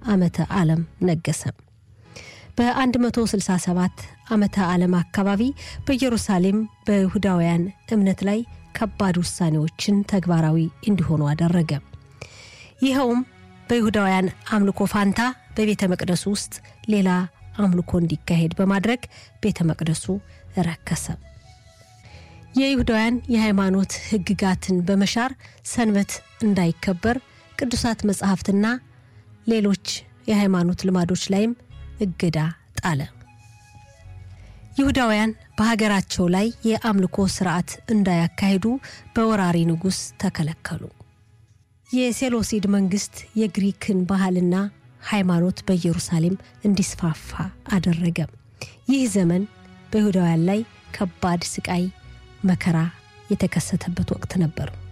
ዓመተ ዓለም ነገሰ። በ167 ዓመተ ዓለም አካባቢ በኢየሩሳሌም በይሁዳውያን እምነት ላይ ከባድ ውሳኔዎችን ተግባራዊ እንዲሆኑ አደረገ። ይኸውም በይሁዳውያን አምልኮ ፋንታ በቤተ መቅደሱ ውስጥ ሌላ አምልኮ እንዲካሄድ በማድረግ ቤተ መቅደሱ ረከሰ። የይሁዳውያን የሃይማኖት ሕግጋትን በመሻር ሰንበት እንዳይከበር ቅዱሳት መጻሕፍትና ሌሎች የሃይማኖት ልማዶች ላይም እገዳ ጣለ። ይሁዳውያን በሀገራቸው ላይ የአምልኮ ስርዓት እንዳያካሂዱ በወራሪ ንጉሥ ተከለከሉ። የሴሎሲድ መንግስት የግሪክን ባህልና ሃይማኖት በኢየሩሳሌም እንዲስፋፋ አደረገ። ይህ ዘመን በይሁዳውያን ላይ ከባድ ስቃይ፣ መከራ የተከሰተበት ወቅት ነበር።